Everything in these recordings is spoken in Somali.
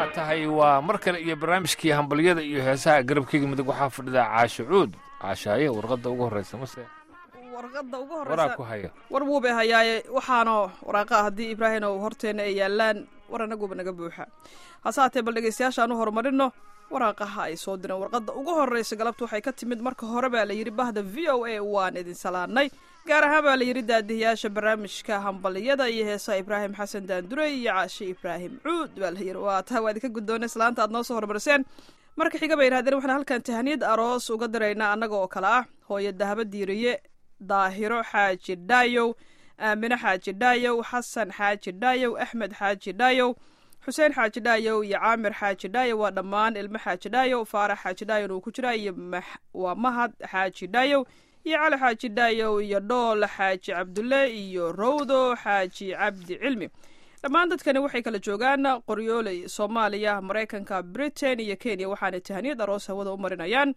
waa tahay waa mar kale iyo barnaamijkii hambalyada iyo heesaha garabkeyga midig waxaa fadhida caasho cuud caashaaye warqadda ugu horreysa mase warqadda ugu waraa ku horeysa haya war wuubay hayaaye waxaanoo waraaqa haddii ibraahim oo horteenna ay yaalaan war anaguba naga buuxa hase haatee bal dhegeystayaashaan u horumarino waraaqaha ay soo direen warqadda ugu horreysa galabta waxay ka timid marka hore baa la yidhi bahda v o a waan idin salaanay gaar ahaan baa la yidhi daadihiyaasha barnaamijka hambaliyada iyo heesaha ibraahim xasan daandure iyo caashe ibraahim cuud baa la yidhi waa taa waa idinka guddoonay islaanta aad noo soo horumariseen marka xiga bay yidhahdeen waxaan halkan tahaniyad aroos uga diraynaa annaga oo kale ah hooyo dahaba diiriye daahiro xaaji dhaayow aamine xaaji dhaayow xasan xaaji dhaayow axmed xaaji dhaayow xuseen xaaji dhaayow iyo caamir xaaji dhaayow waa dhammaan ilmo xaaji dhaayow faarax xaaji dhaayow uu ku jira iyo max- waa mahad xaaji dhaayow iyo cali xaaji dhaayow iyo dhool xaaji cabdulle iyo rowdo xaaji cabdi cilmi dhammaan dadkani waxay kala joogaan qoryooley soomaaliya maraykanka britain iyo kenya waxaana tahaniyad aroos hawada u marinayaan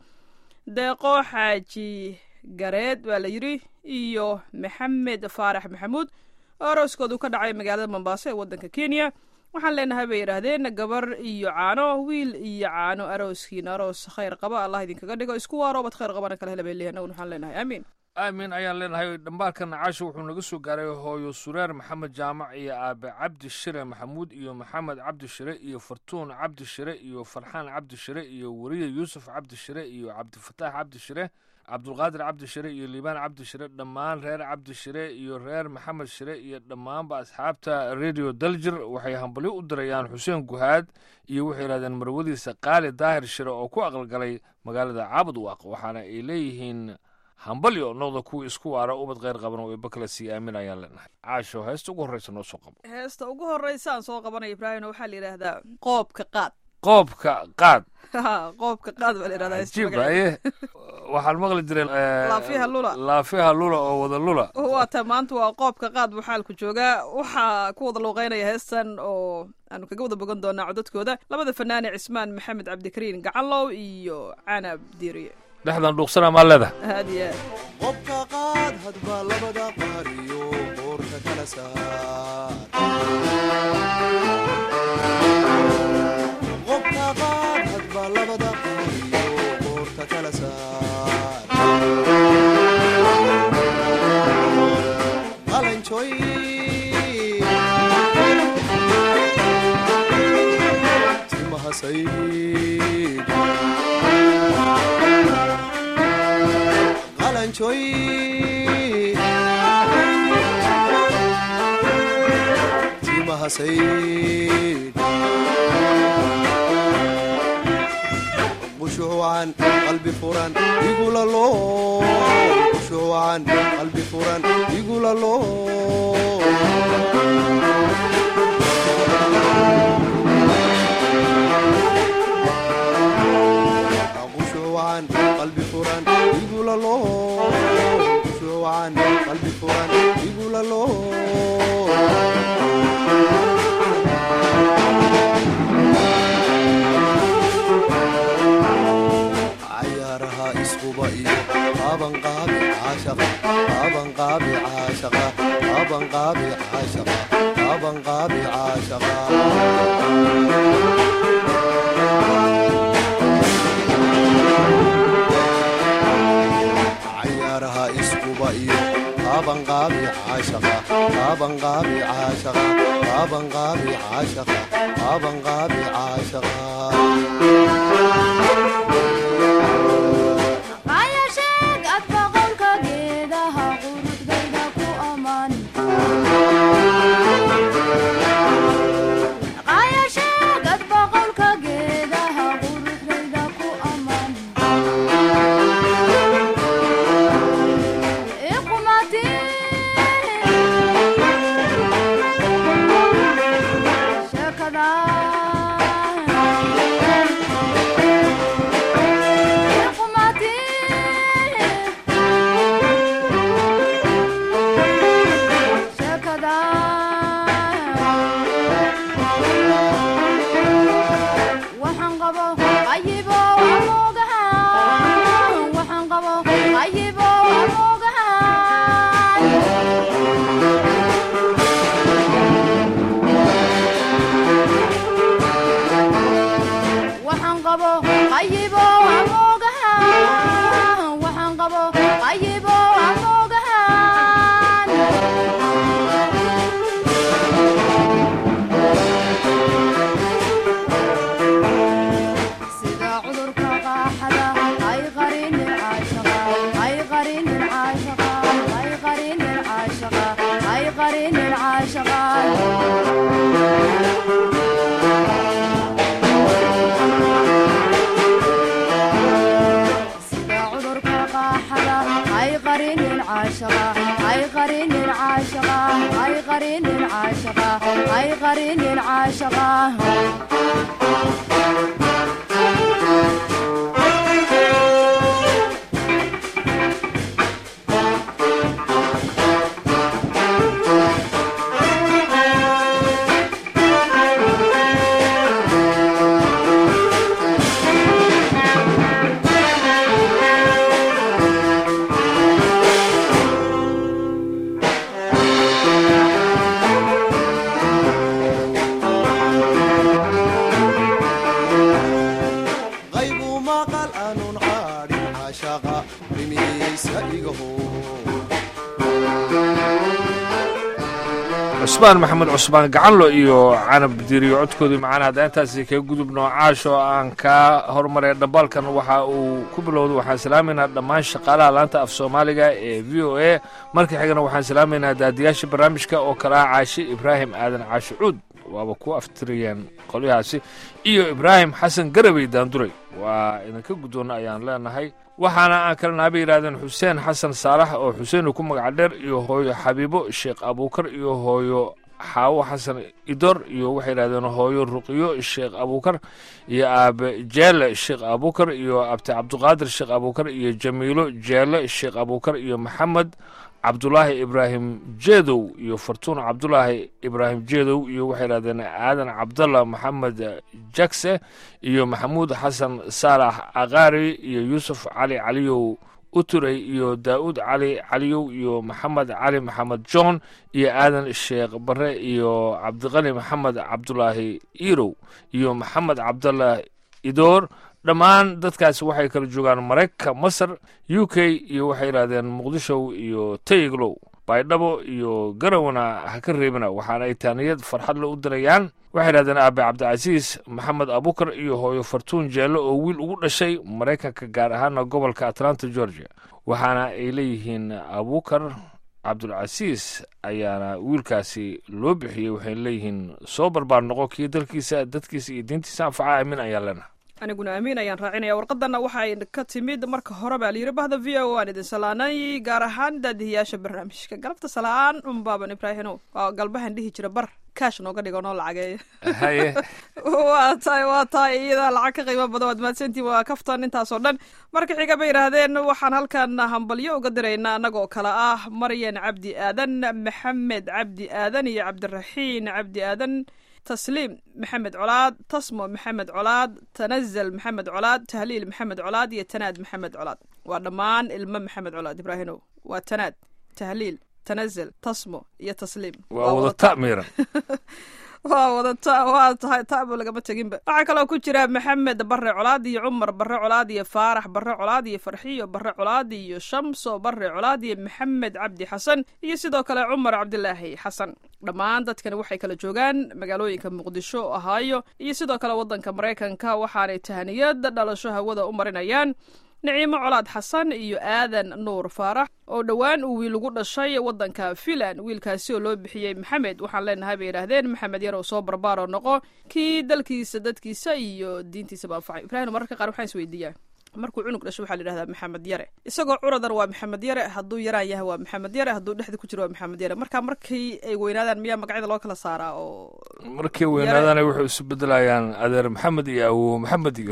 deeqo xaaji gareed waa la yidhi iyo maxamed faarax maxamuud oo arooskoodu ka dhacay magaalada mombaaso ee waddanka kenya waxaan leenahay bay yidhaahdeen gabar iyo caano wiil iyo caano arooskiina aroos khayr qaba allah idinkaga dhigo isku waarobad khayr qabana kala hela bay leeyahay annaguna waxaan leenahay aamiin aamin ayaan leenahay dhambaalkan caasho wuxuu naga soo gaaray hooyo sureer maxamed jaamac iyo aabe cabdi shire maxamuud iyo maxamed cabdi shire iyo fartuun cabdi shire iyo farxaan cabdi shire iyo weriye yuusuf cabdi shire iyo cabdifataax cabdi shire cabdulqaadir cabdi shire iyo liibaan cabdi shire dhammaan reer cabdi shire iyo reer maxamed shire iyo dhammaanba asxaabta radio daljir waxay hambalyo u dirayaan xuseen guhaad iyo waxay yidhahdeen marwadiisa qaali daahir shire oo ku aqalgalay magaalada caabud waaq waxaana ay leeyihiin hambalyo noqda kuwa isku waara ubad kheyr qaban oo eebakala sii aamin ayaan leenahay caasho heesta ugu horreysa noo soo qabo heesta ugu horreysa aan soo qabanaya ibraahim waxaa la yidhaahdaa qoobka qaad qoobka qaad qoobka qaad baa la yidhahdaa heesta cajiib magaceeda. aye waxaan maqli jiray eh, Laafiyaha lula. laafiyaha lula oo wada lula waa ta maanta waa qoobka qaad buu xaalku joogaa waxaa ku wada luuqeynaya heestan oo aanu kaga wada bogan doonaa codadkooda labada fanaane cismaan maxamed cabdikariin gacanlow iyo canab diiriye dhexdan dhuuqsana maa leedahay aad iyo aad qobka qaad hadba labada qaariyo qoorta kala saar qobka qaad hadba labada qaariyo qoorta kala saar qalanjoy timaha sayd qalanjoy timaha sayd qushuucan qalbi furan igula loo qushuucan qalbi furan igula loo qushuucan qalbi furan igula loo qushuucan qalbi furan igula loo cayaaraha isquba iyo qabanqaabi caashaqa qabanqaabi caashaqa qabanqaabi caashaqa qabanqaabi caashaqa cayaaraha isquba iyo qabanqaabi caashaqa qabanqaabi caashaqa qabanqaabi caashaqa qabanqaabi caashaqa Qaayasheeg adba qolka geedaha quruxdayda ku ammaan Qaayasheeg adba qolka geedaha quruxdayda ku ammaan Iqumati Shakada caashaqa hay qarinin caashaqa sida cudurka qaaxada hay qarinin caashaqa hay qarinin caashaqa hay qarinin caashaqa hay qarinin caashaqa qaybu maqal aanun qaadhin caashaqa rimiyeysa igaho cusmaan maxamed cusmaan gacanlo iyo canab diriyo codkoodii macaan hadda intaasi kaga gudubno caasho aan kaa hormaray dhambaalkan waxa uu ku bilowday waxaan salaameynaa dhammaan shaqaalaha laanta af soomaaliga ee v o a marka xigana waxaan salaameynaa daadiyaasha barnaamijka oo kale ah caashi ibraahim aadan caashi cuud waaba ku aftiriyeen qolyahaasi iyo ibraahim xasan garabey daanduray waa idinka guddoonna ayaan leenahay waxaana aan kale naaba yidhahdeen xuseen xasan saalax oo xuseen uu ku magac dheer iyo hooyo xabiibo sheekh abuukar iyo hooyo xaawo xasan idor iyo waxay yidhahdeen hooyo ruqiyo sheekh abuukar iyo aabe jeele sheekh abuukar iyo abti cabduqaadir sheekh abuukar iyo jamiilo jeele sheekh abuukar iyo maxamed cabdulaahi ibraahim jeedow iyo fartuun cabdulaahi ibraahim jeedow iyo waxay yidhahdeen aadan cabdalla maxamed jakse iyo maxamuud xasan saalax aqaari iyo yuusuf cali caliyow uturey iyo daa'uud cali caliyow iyo maxamed cali maxamed john iyo aadan sheekh bare iyo cabdiqali maxamed cabdulaahi irow iyo maxamed cabdallah idoor dhammaan dadkaasi waxay kala joogaan maraykanka masar u k iyo waxay yidhahdeen muqdisho iyo tayiglow baydhabo iyo garowana ha ka reebina waxaana ay taaniyad farxadle u dirayaan waxay yidhahdeen aabe cabdicasiis maxamed abukar iyo hooyo fartuun jeello oo wiil ugu dhashay maraykanka gaar ahaana gobolka atlanta georgia waxaana ay leeyihiin abukar cabdulcasiis ayaana wiilkaasi loo bixiyey waxay leeyihiin soo barbaar noqo kii dalkiisa dadkiisa iyo diintiisa anfaca aamin ayaan leenahay aniguna amiin ayaan raacinaya warqadana waxay ka timid marka hore baa layidhi bahda v o aan idin salaanay gaar ahaan daadihiyaasha barnaamijka galabta salaan unbaaban ibraahino waa galbahan dhihi jira bar kaash nooga dhigo noo lacageeyo haye waa tahay waa tahay iyadaa lacag ka qiimo badan waad mahadsantiin waa kaftan intaasoo dhan marka xiga bay yidhaahdeen waxaan halkan hambalyo uga diraynaa annagoo kale ah maryan cabdi aadan maxamed cabdi aadan iyo cabdiraxiin cabdi aadan tasliim maxamed colaad tasmo maxamed colaad tanazal maxamed colaad tahliil maxamed colaad iyo tanaad maxamed colaad waa dhammaan ilmo maxamed colaad ibraahinow waa tanaad tahliil tanazal tasmo iyo tasliim waa wada ta miiran waa wadata waa tahay taabo lagama teginba waxaa kaloo ku jira maxamed bare colaad iyo cumar bare colaad iyo faarax bare colaad iyo farxiyo bare colaad iyo shamso bare colaad iyo maxamed cabdi xasan iyo sidoo kale cumar cabdilaahi xasan dhammaan dadkani waxay kala joogaan magaalooyinka muqdisho ohaayo iyo sidoo kale waddanka maraykanka waxaanay tahaniyad dhalasho hawada u marinayaan niciimo colaad xasan iyo aadan nuur faarax oo dhowaan uu wiil ugu dhashay waddanka filan wiilkaasi oo loo bixiyey maxamed waxaan leenahay bay yidhaahdeen maxamed yarow soo barbaaroo noqo kii dalkiisa dadkiisa iyo diintiisaba anfacay ibraahim mararka qaar waxaan isweydiiyaa markuu cunug dhasho waxaa la yidhahdaa maxamed yare isagoo curadan waa maxamed yare hadduu yaraan yahay waa maxamed yare hadduu dhexda ku jiro waa maxamed yare marka markii ay weynaadaan miyaa magacyada loo kala saaraa oo markay weynaadana waxay isu bedelayaan adeer maxamed iyo awow maxamed iyo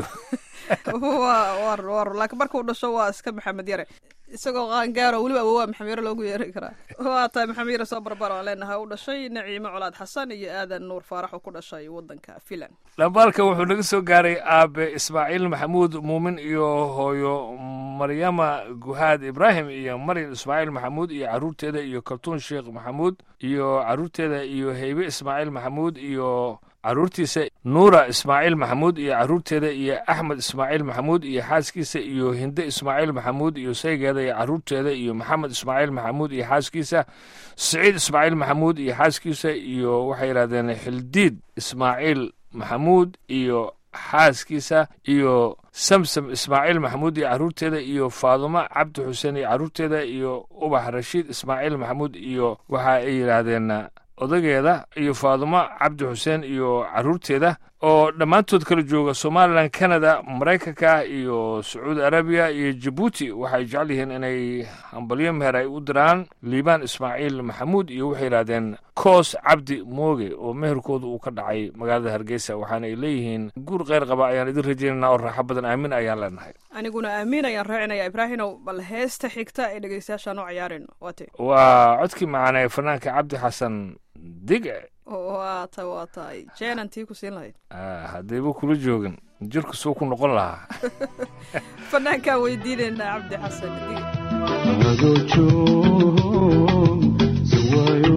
waa war war laakiin markuu dhasho waa iska maxamed yare isagoo qaangaaro weliba awowaa maxamed yare loogu yeeri karaa waa tahay maxamed yare soo barbar aan leenahay u dhashay naciimo colaad xasan iyo aadan nuur faarax oo ku dhashay waddanka filan dhambaalka wuxuu naga soo gaaray aabe ismaaciil maxamuud muumin iyo hooyo maryama guhaad ibraahim iyo maryam ismaaciil maxamuud iyo caruurteeda iyo kaltuun sheekh maxamuud iyo caruurteeda iyo heybe ismaaciil maxamuud iyo caruurtiisa nuura ismaaciil maxamuud iyo caruurteeda iyo axmed ismaaciil maxamuud iyo xaaskiisa iyo hinde ismaaciil maxamuud iyo saygeeda iyo caruurteeda iyo maxamed ismaaciil maxamuud iyo xaaskiisa siciid ismaaciil maxamuud iyo xaaskiisa iyo waxay yidhahdeen xildiid ismaaciil maxamuud iyo xaaskiisa iyo samsam ismaaciil maxamuud iyo carruurteeda iyo faadumo cabdi xuseen iyo carruurteeda iyo ubax rashiid ismaaciil maxamuud iyo waxa ay yidhaahdeen odageeda iyo faadumo cabdi xuseen iyo carruurteeda oo dhammaantood kala jooga somalilan canada maraykanka iyo sacuudi arabiya iyo jabuuti waxay jecel yihiin inay hambalyo meher ay u diraan liibaan ismaaciil maxamuud iyo waxay yidhahdeen koos cabdi mooge oo meherkooda uu ka dhacay magaalada hargeysa waxaana ay leeyihiin guur kheyr qaba ayaan idin rajaynana oo raaxo badan aamin ayaan leenahay aniguna aamin ayaan raacinaya ibraahinow bal heesta xigta ee dhegeystayaashaan u ciyaarayno waate waa codkii macaanee fanaanka cabdi xasan dige waata waa tahay jeenantii ku siin lahayd haddayba kula joogin jirku suu ku noqon lahaa fanaankaan weydiinaynaa cabdi xasan dige adoo joog sawaayo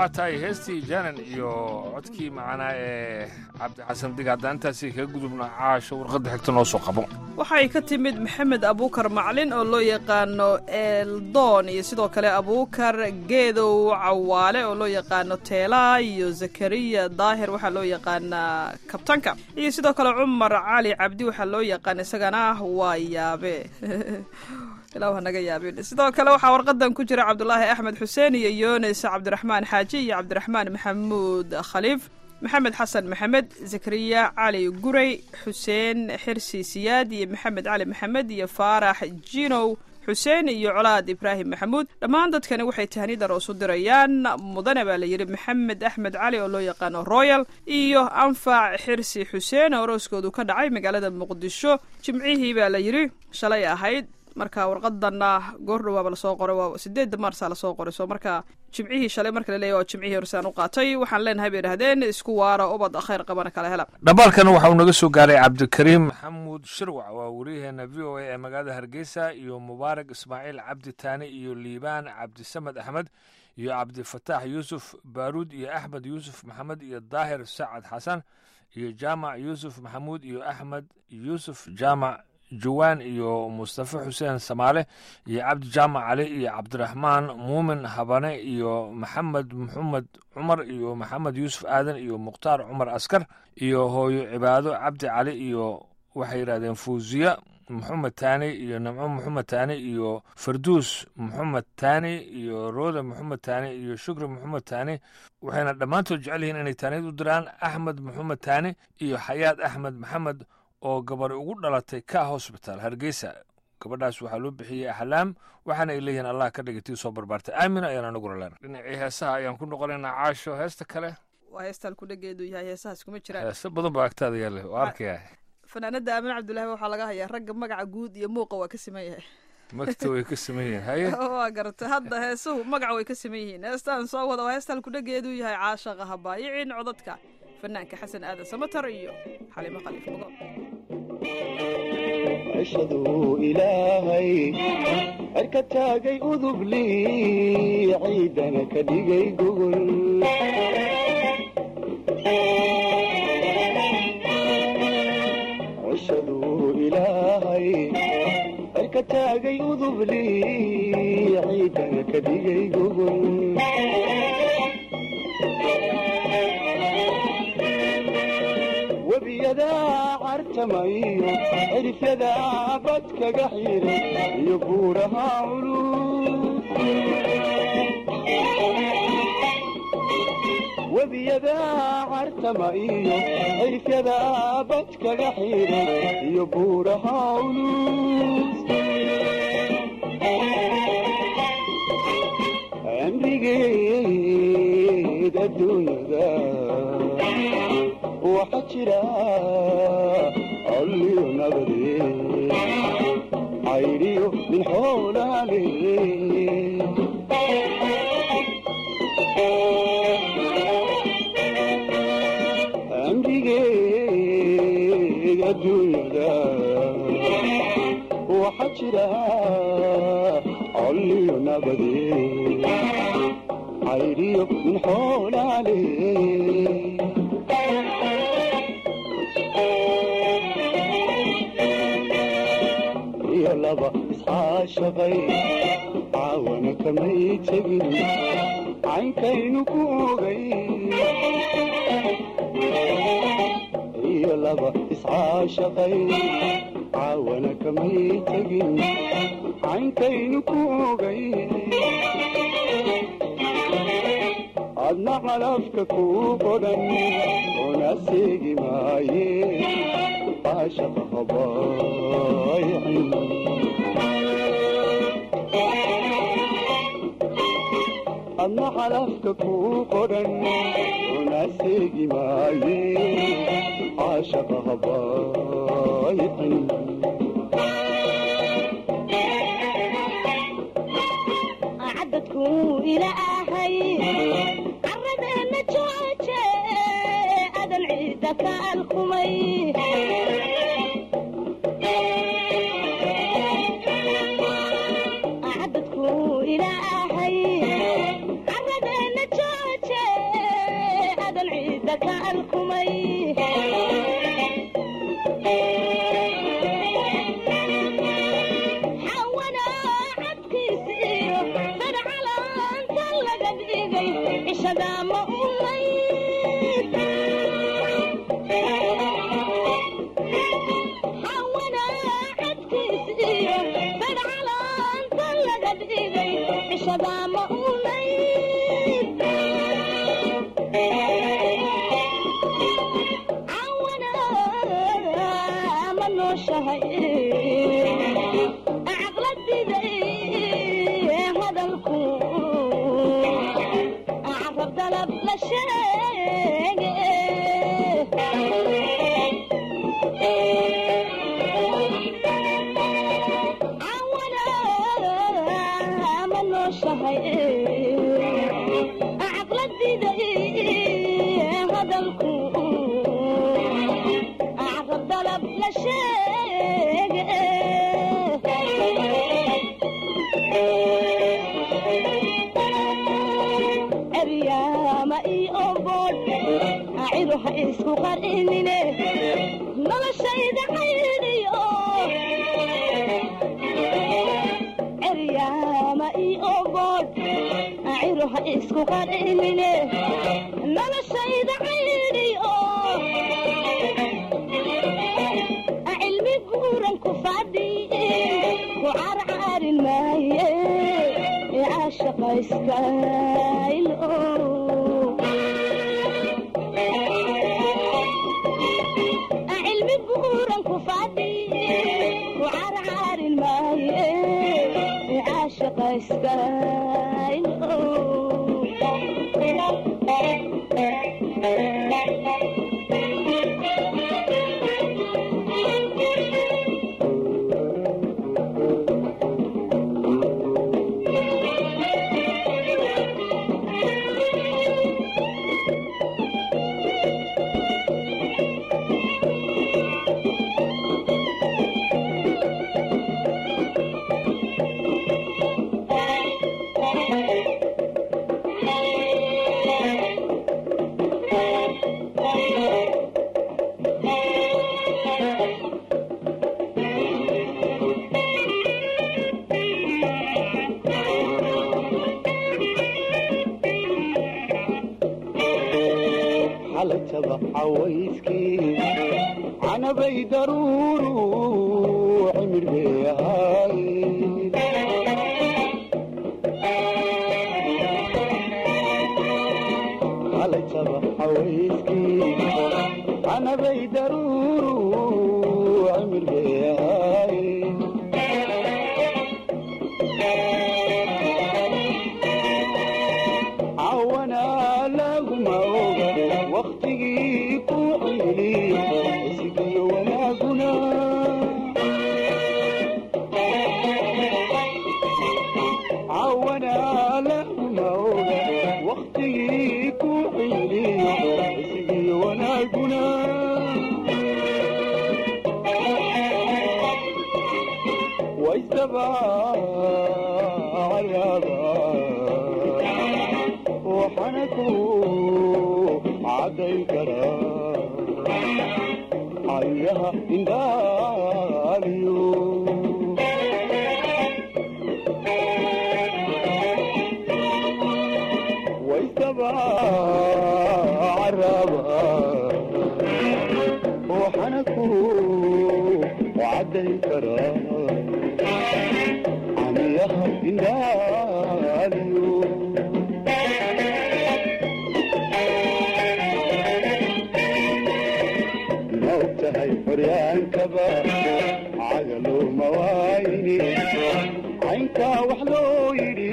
waa tahay heestii janan iyo codkii macanaa ee cabdi xasan dig haddaan intaasi kaga gudubna caasho warqadda xigta noo soo qabo waxay ka timid maxamed abuukar maclin oo loo yaqaano eldoon iyo sidoo kale abuukar geedow cawaale oo loo yaqaano teelaa iyo zakariya daahir waxaa loo yaqaanaa kabtanka iyo sidoo kale cumar cali cabdi waxaa loo yaqaana isagana waa yaabe ilaa ha naga yaabin sidoo kale waxaa warqadan ku jira cabdulaahi axmed xuseen iyo yunis cabdiraxmaan xaaji iyo cabdiraxmaan maxamuud khaliif maxamed xasan maxamed zakariya cali gurey xuseen xirsi siyaad iyo maxamed cali maxamed iyo faarax jinow xuseen iyo colaad ibraahim maxamuud dhammaan dadkani waxay tahniidar oosu dirayaan mudane baa la yidhi maxamed axmed cali oo loo yaqaano royal iyo anfac xirsi xuseen oo arooskoodu ka dhacay magaalada muqdisho jimcihii baa la yidhi shalay ahayd marka warqadanna goor dhawaaba lasoo qoray waa sideedda maarsa lasoo qoray soo marka jimcihii shalay marka laleeyahy waa jimcihii horsaan u qaatay waxaan leenahay bay idhahdeen isku waara ubad khayr qabana kala hela dhambaalkana waxa uu naga soo gaaray cabdikariim maxamuud shirwac waa wariyaheena v o a ee magaalada hargeysa iyo mubaarak ismaaciil cabdi taani iyo liibaan cabdisamed axmed iyo cabdifataax yuusuf baaruud iyo axmed yuusuf maxamed iyo daahir sacad xasan iyo jaamac yuusuf maxamuud iyo axmed yuusuf jaamac jawaan iyo mustafa xuseen samaale iyo cabdi jaamac cali iyo cabdiraxmaan muumin habane iyo maxamed maxamed cumar iyo maxamed yuusuf aadan iyo mukhtaar cumar askar iyo hooyo cibaado cabdi cali iyo waxay yidhahdeen fuuziya maxamed taani iyo namco maxamed taani iyo farduus maxamed taani iyo rooda maxamed taani iyo shukri maxamed taani waxayna dhammaantood jecel yihiin inay taaniyad u diraan axmed maxamed taani iyo xayaad axmed maxamed oo gabadhi ugu dhalatay ka hosbitaal hargeysa gabadhaas waxaa loo bixiyey axlaam waxaana ay leeyihiin allah ka dhigatii soo barbaartay aamin ayaan anaguna leen dhinacii heesaha ayaan ku noqonaynaa caasho heesta kale waa heestaan ku dhageedu yahay heesahaas kuma jiraan heese badan baa agtaada yaale waa arkaya fanaanada aamin cabdullaahi waxaa laga hayaa ragga magaca guud iyo muuqa waa ka siman yahay magta way ka saman yihiin haye waa garatay hadda heesuhu magaca way ka siman yihiin heestaan soo wada waa heestaan ku dhageedu yahay caashaqa habaayicin codadka fanaanka xasan aadan samatar iyo xalimo khaliif mugo cishaduu ilaahay cerka taagay udubli ciidana ka dhigay gogol cishaduu ilaahay cerka taagay udubli ciidana ka dhigay gogol webiyadaa cartamayo cirifyadaa badkaga xiray iyo buuraha culus webiyadaa cartama iyo cirifyadaa badkaga xiray iyo buuraha culus amrigeed adduunyada waxa jira colliyo nabade cayriyo min xoolaale amrigeed adduunyada waxa jira colliyo nabade cayriyo min xoolaale iyo laba isxaashaqay caawana kamay tegin caynkaynu ku ogay iyo laba isxaashaqay caawana kamay tegin caynkaynu ku ogay adna calafka kuu qodhan una seegi maaye caashaqa habaaycin adna calafka kuu qodhan una seegi maaye caashaqa habaaycin cadadkuu ilaahay caradeena jooje adan ciidda ka alkumay cadadkuu ilaahay caradeena jooje bulshada ma unayn cawana ma nooshahay caqladiday hadalku carab dalab la sheege cawana ma nooshahay caqladiday hadalku carab dalab la sheege eryaama iyo boodh acidu ha isku qarinine noloshayda caydiyo eryaama iyo boodh acidu ha isku qarinine noloshayda caydiyo cilmi buuran ku fadhiye ku carcaarin maaye ee caashaqa iskaylo cilmi buuran ku fadhiye ku carcaarin maaye ee caashaqa iskaylo xalataba cawayskii canabay daruuru cimir bay ahaay xalataba cawayskii canabay daruuru cimir bay ahaay cawana laguma oga waktigii ku ciliya isigiyo wanaaguna cawana laguma oga waktigii ku ciliya isigiyo wanaaguna waysaba caraaba waxaana ku caddayn karaa cayaha indhaaliyo waysaba caraaba waxaana ku caddayn karaa cayaha indhaaliyo ma og tahay xoryaankaba cagaluma waayni caynkaa wax loo yidhi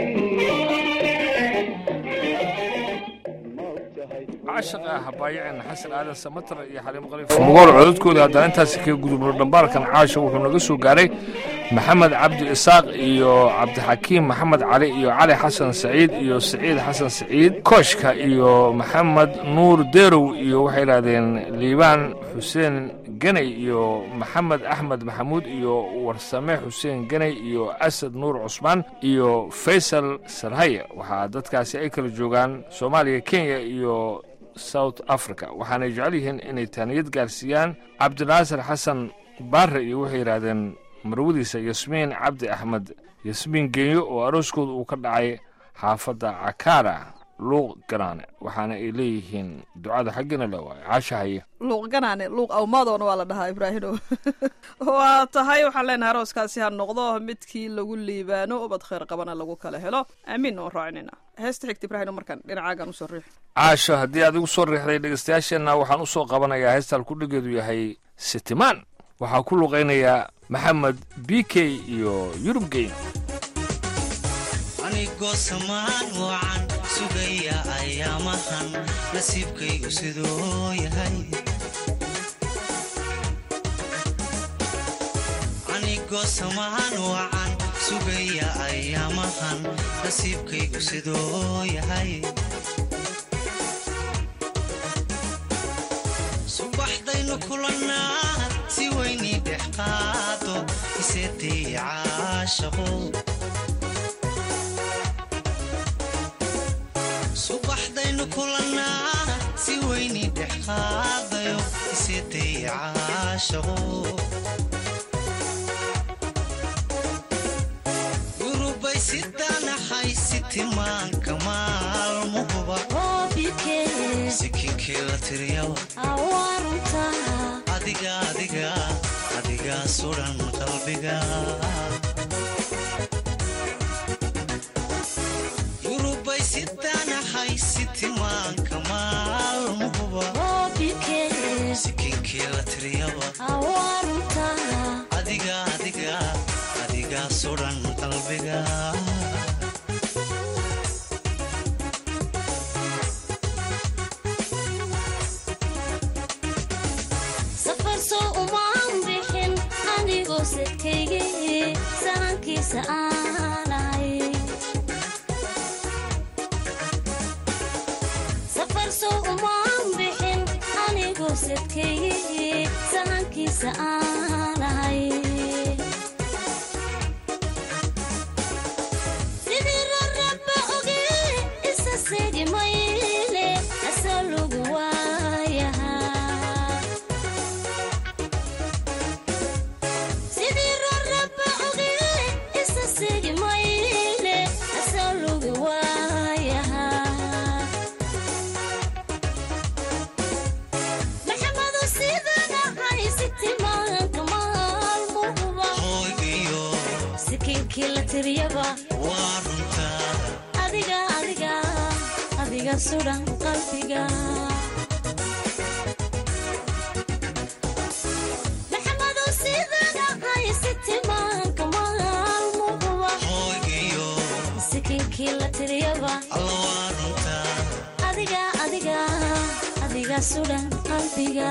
ma og tahay caashaqa habaayaceen xasan aadan samatar iyo xaliimo qaliif mugool codadkooda haddana intaasi kaga gudubno dhambaarkan caasha wuxuu naga soo gaaray maxamed cabdi isaaq iyo cabdixakiim maxamed cali iyo cali xasan saciid iyo saciid xasan saciid kooshka iyo maxamed nuur derow iyo waxay idhahdeen liibaan xuseen ganay iyo maxamed axmed maxamuud iyo warsame xuseen ganay iyo asad nuur cusmaan iyo faysal sarhaye waxaa dadkaasi ay kala joogaan soomaaliya kenya iyo south africa waxaanay jecel yihiin inay taaniyad gaarsiiyaan cabdinaasir xasan baare iyo waxay yidhaahdeen marwadiisa yasmiin cabdi axmed yasmiin genyo oo arooskooda uu ka dhacay xaafadda cakaara luuq ganaane waxaana ay leeyihiin ducada xaggina le waayo caasha haye luuq ganaane luuq awmadoona waa la dhahaa ibraahino waa tahay waxaan leenahay arooskaasi ha noqdo midkii lagu liibaano ubad khayr qabana lagu kala helo aamiin oon raacinayna heesta xigta ibraahino markaan dhinacaagaan usoo riix caasho haddii aad igu soo riixday dhegeystayaasheenna waxaan u soo qabanayaa heestaan kudhigeedu yahay sitimaan waxaa ku luqaynayaa maxamed b k iyo yurub geyn anigoo samaan wacan sugaya ayaamahan nasiibkaygu siduu yahay anigoo samaan wacan sugaya ayaamahan nasiibkaygu siduu yahay subaxdaynu kulannaa si weynii dhex qaado iseetay caashaqo subaxdaynu kulannaa si weynii dhex qaadayo iseetay caashaqo yurubay sidanahay sitimaanka maalmuhuba sikinkii la tiriyaba adiga adiga adigaa sudan qalbiga yurubay sidanahay sitimaanka maalmuhuba sikinkii la tiriyaba adiga adiga adigaa sudan qalbiga safar soo umaan bixin anigoo sadkaygii sahankiisa aanahay safar soo umaan bixin anigoo sadkaygii sahankiisa aanahay sidii raraba oge isa seegi mayle asoo lagu waayahaa sidii raraba oge isa seegi mayle asoo lagu waayahaa maxamado sidanahay sitimaanka maalmuhuba hoogiyo sikinkii la tiriyaba waa runtaa adiga adiga adiga sudan qalbiga maxamado sidanahay sitimaanka maalmuhuba hoogiyo sikinkii la tiriyaba alla waa runtaa adiga adiga adiga sudan qalbiga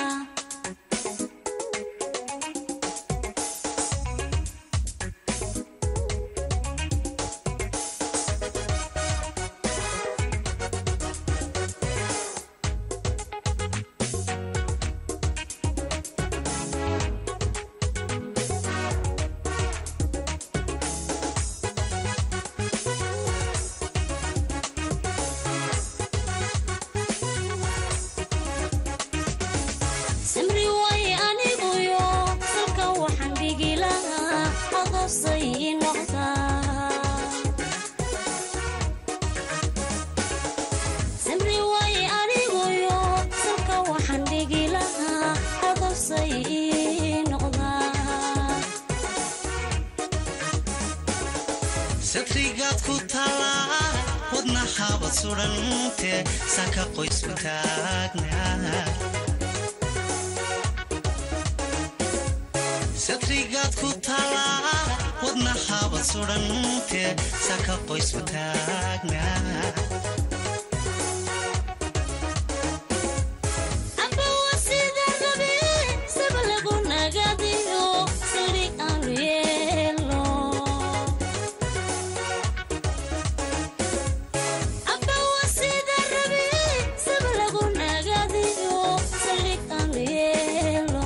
samri waaye aniguyo salka waxaan dhigi lahaa adosay ii noqdaa samri waaye aniguyo salka waxaan dhigi lahaa adosay ii noqdaa satrigaad ku taalaa wadnahaabad sudhantee saka qoysku taagnaa satrigaad ku taalaa wadnahaabad sudhantee saka qoysku taagnaa amba waa sida rabe saba lagu nagadiyo saldhi aanu yeelo amba waa sida rabe saba lagu nagadiyo saldhi aanu yeelo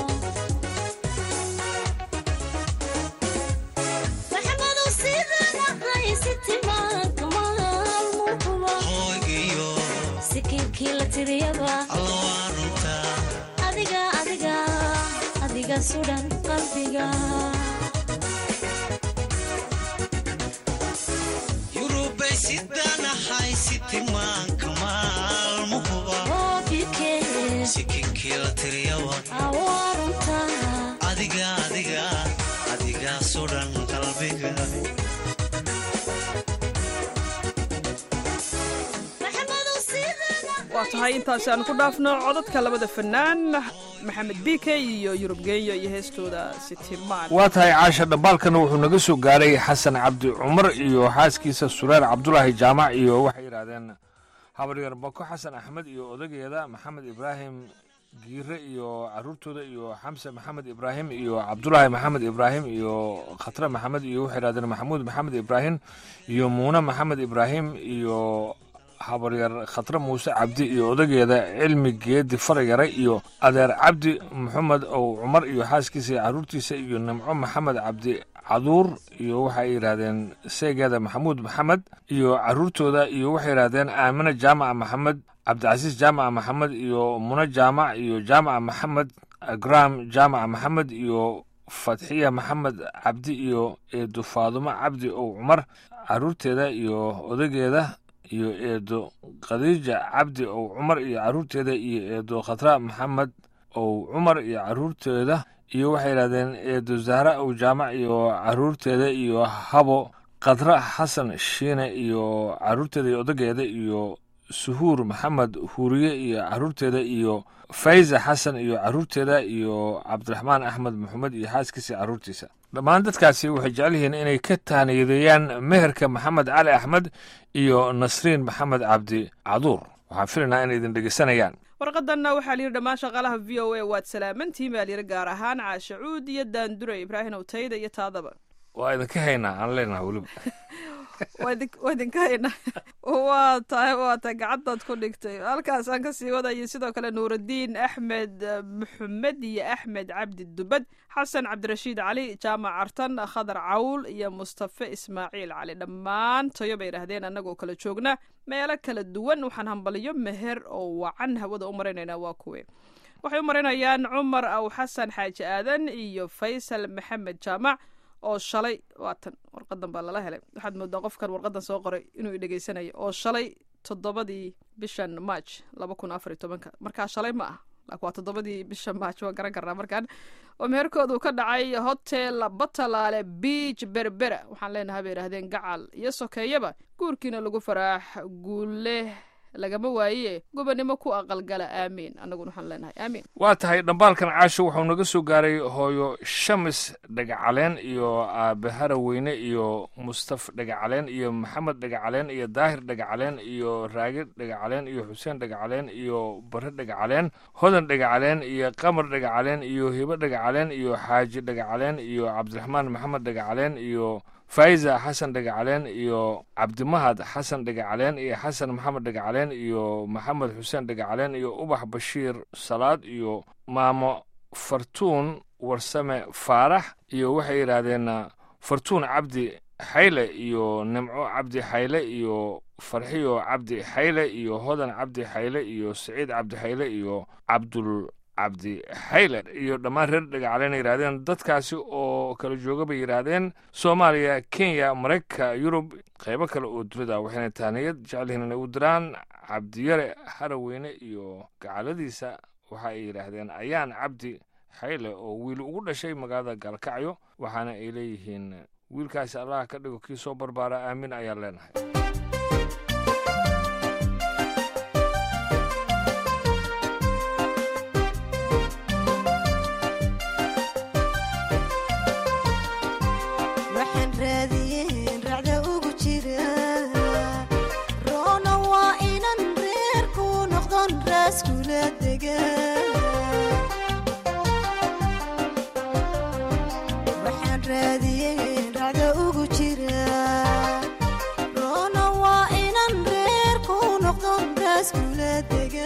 maxamado sidanahay sitimaanka maalmuhuba hoogiyo sikinkii la tiriyaba alla waa runtaa adiga adiga adiga sudan qalbiga yurubay sidanahay qariyaba awaarunta adiga adiga adiga sudhan qalbiga maxamedow sidana waa tahay intaasi aan ku dhaafno codadka labada fanaan maxamed bike iyo yurub geeyo iyo heestooda sitimaan waa tahay caasha dhambaalkana wuxuu naga soo gaaray xasan cabdi cumar iyo xaaskiisa sureer cabdulaahi jaamac iyo waxay yidhaahdeen habaryar bako xasan axmed iyo odageeda maxamed ibraahim giire iyo caruurtooda iyo xamse maxamed ibraahim iyo cabdulaahi maxamed ibraahim iyo khatre maxamed iyo waxay yidhahdeen maxamuud maxamed ibraahim iyo muune maxamed ibraahim iyo habaryar khatre muuse cabdi iyo odageeda cilmi geedi farayare iyo adeer cabdi maxamed ow cumar iyo xaaskiisa iyo caruurtiisa iyo nimco maxamed cabdi caduur iyo waxay yidhaahdeen seegeeda maxamuud maxamed iyo caruurtooda iyo waxay yidhaahdeen aamine jaamaca maxamed cabdicasiis jaamaca maxamed iyo mune jaamac iyo jaamaca maxamed agram jaamaca maxamed iyo fatxiya maxamed cabdi iyo eedo faadumo cabdi ow cumar caruurteeda iyo odageeda iyo eedo khadiija cabdi ow cumar iyo caruurteeda iyo eedo khatra maxamed ow cumar iyo caruurteeda iyo waxay yidhahdeen eedo zahra ow jaamac iyo caruurteeda iyo habo khadra xasan shiine iyo caruurteeda iyo odageeda iyo suhuur maxamed huuriye iyo caruurteeda iyo fayza xasan iyo caruurteeda iyo cabdiraxmaan axmed maxamed iyo xaaskiisa caruurtiisa dhammaan dadkaasi waxay jecel yihiin inay ka taaniyadeeyaan meherka maxamed cali axmed iyo nasriin maxamed cabdi caduur waxaan filaynaa inay idin dhegeysanayaan warqadanna waxaa layidhi dhammaan shaqaalaha v o a waad salaamantihiin baa layidhi gaar ahaan caashe cuud iyo daandure ibraahim owtayda iyo taadaba waa idinka haynaa aan leenaha weliba waa idin- waa idinka haynaa waa tahay waa tahay gacantaad ku dhigtay halkaas aan kasii wadayay sidoo kale nuurudiin axmed eh, maxamed iyo axmed cabdi dubad xasan cabdirashiid cali jaamac cartan khadar cawl iyo mustafe ismaaciil cali dhammaan tayo bay yidhaahdeen annagoo kala joogna meelo kala duwan waxaan hambaliyo meher oo wacan hawada u maraynaynaa waa kuwe waxay u marinayaan cumar aw xasan xaaji aadan iyo faysal maxamed jaamac oo shalay waatan warqadan baa lala helay waxaad moodaa qofkan warqadan soo qoray inuu idhegeysanayo oo shalay toddobadii bishan march laba kun afar iyo tobanka markaa shalay ma ah laakiin waa toddobadii bisha march waan garan karnaa markaan oo meherkoodu ka dhacay hotel batalaale beach berbera waxaan leenahay bay idhahdeen gacal iyo sokeeyaba guurkiina lagu faraax guule lagama waaye gobonimo ku aqalgala aamiin annaguna waxaan leenahay aamiin waa tahay dhambaalkan caasho wuxuu naga soo gaaray hooyo shamis dhagacaleen iyo aabe haraweyne iyo mustaf dhagacaleen iyo maxamed dhagacaleen iyo daahir dhagacaleen iyo raage dhagacaleen iyo xuseen dhagacaleen iyo bare dhagacaleen hodan dhagacaleen iyo qamar dhagacaleen iyo hibo dhagacaleen iyo xaaji dhagacaleen iyo cabdiraxmaan maxamed dhagacaleen iyo faiza xasan dhagacaleen iyo cabdimahad xasan dhagacaleen iyo xasan maxamed dhagacaleen iyo maxamed xuseen dhagacaleen iyo ubax bashiir salaad iyo maamo fartuun warsame faarax iyo waxay yidhaahdeen fartuun cabdi xayle iyo nimco cabdi xayle iyo farxiyo cabdi xayle iyo hodan cabdi xayle iyo siciid cabdi xayle iyo cabdul cabdi xayle iyo dhammaan reer dhagacaleen yidhahdeen dadkaasi oo kala jooga bay yidhaahdeen soomaaliya kenya maraykanka yurub qaybo kale oo dunida waxayna taaniyad jecelyihiin inay u diraan cabdiyare haraweyne iyo gacaladiisa waxa ay yidhaahdeen ayaan cabdi xayle oo wiil ugu dhashay magaalada gaalkacyo waxaana ay leeyihiin wiilkaasi allah ka dhigo kii soo barbaara aamin ayaan leenahay waxaan raadiyeen racda ugu jira roona waa inan reerku noqdon raaskula dega waxaan raadiyeen racda ugu jira roona waa inan reerku noqdon raaskula dega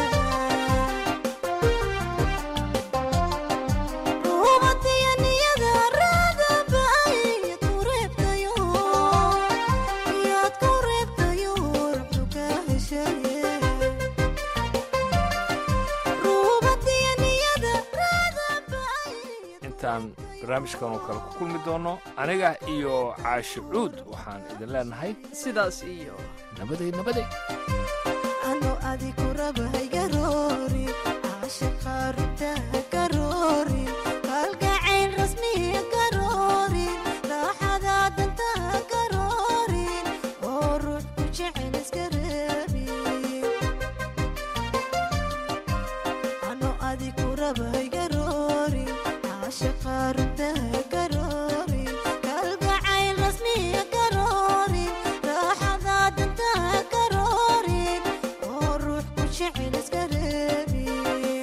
intaan barnaamijkan oo kale ku kulmi doono aniga iyo caashi cuud waxaan idin leenahay sidaas iyo nabaday nabaday ano adiku raba haygaroori caashaqa rugta raba haygaroori caashaqa runta hagaroori kalgacayl rasmiya garoori raaxada danta hagaroori oo ruux ku jecel iska reebin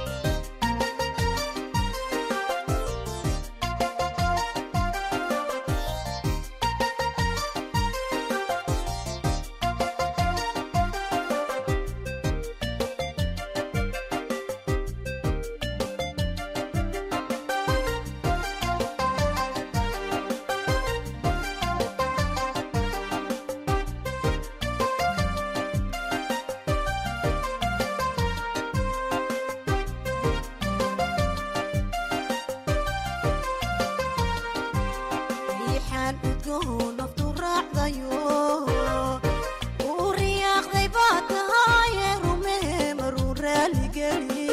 riixaan udgoon naftu raacdayo uu riyaaqday baa tahaaye rumee maruu raaligeli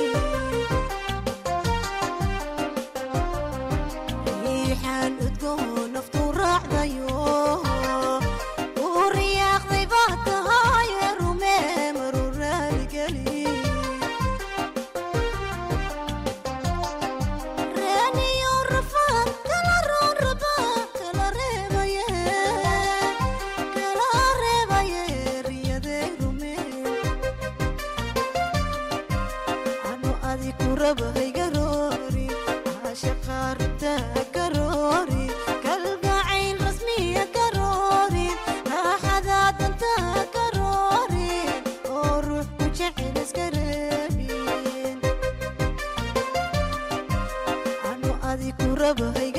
riixaan udgoon naftu raacdayo uu riyaaqday baa tahaaye rumee maruu raaligeli reeniyo rafaan kala roon raba kala reebaye kala reebaye riyadee rumeen ano adiku raba haygaroori caashaqa runta garoori kalgacayl rasmiya garoori raaxada danta garoori oo ruux ku jecel iska reebin ano adiku raba haygaroori